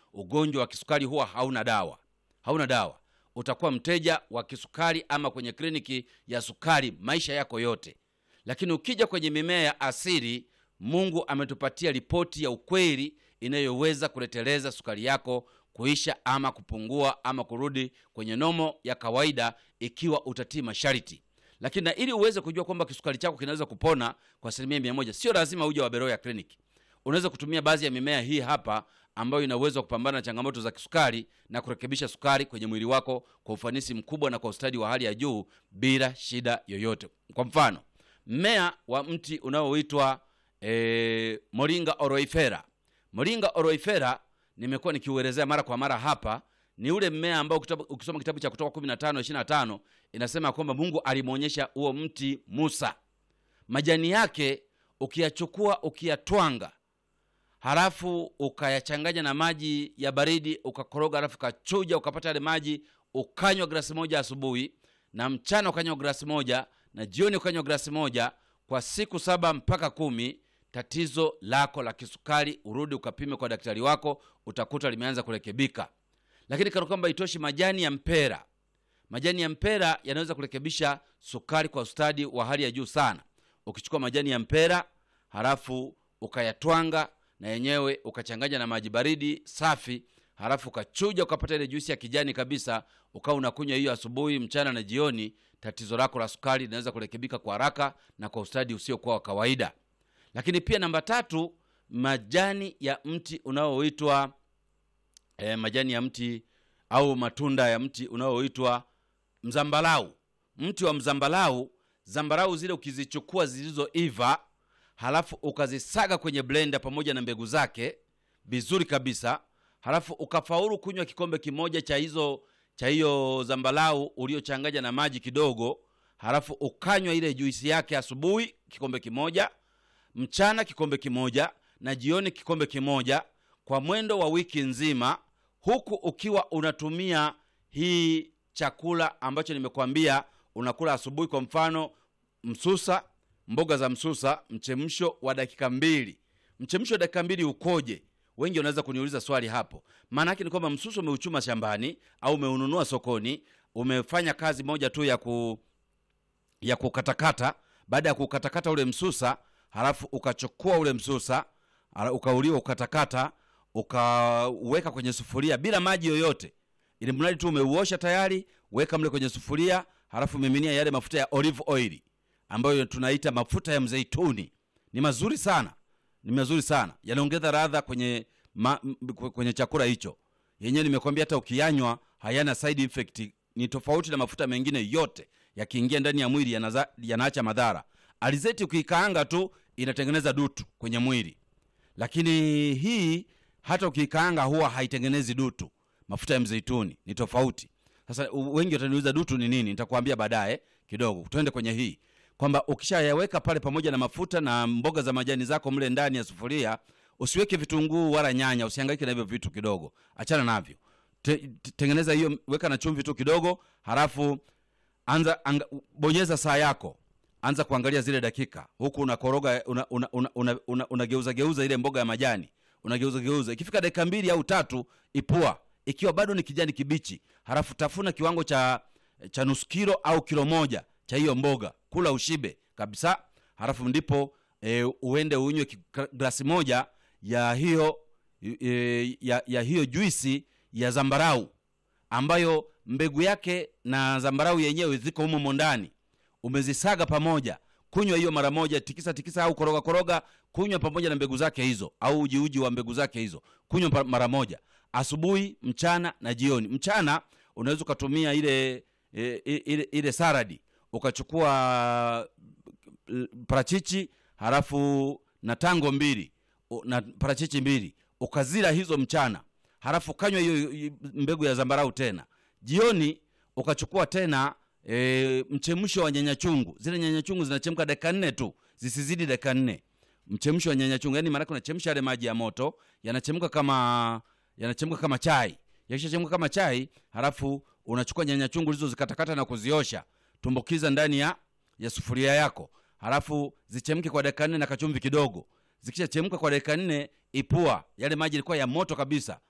ugonjwa wa kisukari huwa hauna dawa, hauna dawa. Utakuwa mteja wa kisukari ama kwenye kliniki ya sukari maisha yako yote. Lakini ukija kwenye mimea ya asili, Mungu ametupatia ripoti ya ukweli inayoweza kuleteleza sukari yako kuisha ama kupungua ama kurudi kwenye nomo ya kawaida, ikiwa utatii masharti. Lakini na ili uweze kujua kwamba kisukari chako kinaweza kupona kwa asilimia mia moja, sio lazima uje wa Beroya kliniki. Unaweza kutumia baadhi ya mimea hii hapa ambayo ina uwezo wa kupambana na changamoto za kisukari na kurekebisha sukari kwenye mwili wako kwa ufanisi mkubwa na kwa ustadi wa hali ya juu bila shida yoyote. Kwa mfano, mmea wa mti unaoitwa e, Moringa oroifera. Moringa oroifera nimekuwa nikiuelezea mara kwa mara hapa. Ni ule mmea ambao kitabu, ukisoma kitabu cha Kutoka 15 25 inasema kwamba Mungu alimwonyesha huo mti Musa. Majani yake ukiyachukua ukiyatwanga halafu ukayachanganya na maji ya baridi ukakoroga, halafu ukachuja ukapata yale maji, ukanywa glasi moja asubuhi na mchana ukanywa glasi moja na jioni ukanywa glasi moja kwa siku saba mpaka kumi. Tatizo lako la kisukari urudi ukapime kwa daktari wako, utakuta limeanza kurekebika. Lakini kana kwamba itoshi, majani ya mpera, majani ya mpera yanaweza kurekebisha sukari kwa ustadi wa hali ya juu sana. Ukichukua majani ya mpera halafu ukayatwanga na yenyewe ukachanganya na maji baridi safi, halafu ukachuja ukapata ile juisi ya kijani kabisa, ukawa unakunywa hiyo asubuhi, mchana na jioni, tatizo lako la sukari linaweza kurekebika kwa haraka na kwa ustadi usiokuwa wa kawaida. Lakini pia namba tatu, majani ya mti unaoitwa eh, majani ya mti au matunda ya mti unaoitwa mzambalau. Mti wa mzambalau, zambarau zile ukizichukua zilizoiva halafu ukazisaga kwenye blender pamoja na mbegu zake vizuri kabisa, halafu ukafaulu kunywa kikombe kimoja cha hizo cha hiyo zambalau uliochanganya na maji kidogo, halafu ukanywa ile juisi yake asubuhi kikombe kimoja, mchana kikombe kimoja na jioni kikombe kimoja, kwa mwendo wa wiki nzima, huku ukiwa unatumia hii chakula ambacho nimekwambia unakula asubuhi, kwa mfano msusa mboga za msusa, mchemsho wa dakika mbili. Mchemsho wa dakika mbili ukoje? Wengi wanaweza kuniuliza swali hapo. Maana yake ni kwamba msusa umeuchuma shambani au umeununua sokoni, umefanya kazi moja tu ya ku ya kukatakata. Baada ya kukatakata ule msusa, halafu ukachukua ule msusa ukauliwa, ukatakata, ukaweka kwenye sufuria bila maji yoyote, ili mradi tu umeuosha tayari, weka mle kwenye sufuria, halafu miminia yale mafuta ya olive oil ambayo tunaita mafuta ya mzeituni. Ni mazuri sana, ni mazuri sana, yanaongeza radha kwenye ma, kwenye chakula hicho. Yenyewe nimekwambia hata ukiyanywa hayana side effect, ni tofauti na mafuta mengine yote, yakiingia ndani ya mwili yanaza, yanaacha madhara. Alizeti ukiikaanga tu inatengeneza dutu kwenye mwili, lakini hii hata ukiikaanga huwa haitengenezi dutu. Mafuta ya mzeituni ni tofauti. Sasa wengi wataniuliza dutu ni nini, nitakwambia baadaye kidogo. Tuende kwenye hii kwamba ukishayaweka pale pamoja na mafuta na mboga za majani zako mle ndani ya sufuria, usiweke vitunguu wala nyanya, usihangaike na hivyo vitu kidogo, achana navyo. Te, te, tengeneza hiyo, weka na chumvi tu kidogo, halafu anza anga, bonyeza saa yako, anza kuangalia zile dakika, huku unakoroga una, una, una, una, una, unageuza geuza ile mboga ya majani, unageuza geuza. Ikifika dakika mbili au tatu, ipua ikiwa bado ni kijani kibichi, halafu tafuna kiwango cha cha nusu kilo au kilo moja cha hiyo mboga, kula ushibe kabisa. Halafu ndipo e, uende unywe glasi moja ya hiyo e, ya, ya hiyo juisi ya zambarau ambayo mbegu yake na zambarau yenyewe ziko humo ndani, umezisaga pamoja. Kunywa hiyo mara moja, tikisa tikisa au koroga koroga, kunywa pamoja na mbegu zake hizo, au uji uji wa mbegu zake hizo, kunywa mara moja, asubuhi, mchana na jioni. Mchana unaweza ukatumia ile e, ile, ile saradi ukachukua parachichi halafu na tango mbili na parachichi mbili ukazila hizo mchana, halafu kanywa hiyo mbegu ya zambarau tena. Jioni ukachukua tena e, mchemsho wa nyanya chungu. Zile nyanya chungu zinachemka dakika nne tu, zisizidi dakika nne. Mchemsho wa nyanya chungu, yani maanake unachemsha yale maji ya moto, yanachemka kama yanachemka kama chai. Yakishachemka kama chai, halafu unachukua nyanya chungu hizo zikatakata na kuziosha tumbukiza ndani ya ya sufuria yako, halafu zichemke kwa dakika nne na kachumvi kidogo. Zikishachemka kwa dakika nne, ipua. Yale maji yalikuwa ya moto kabisa,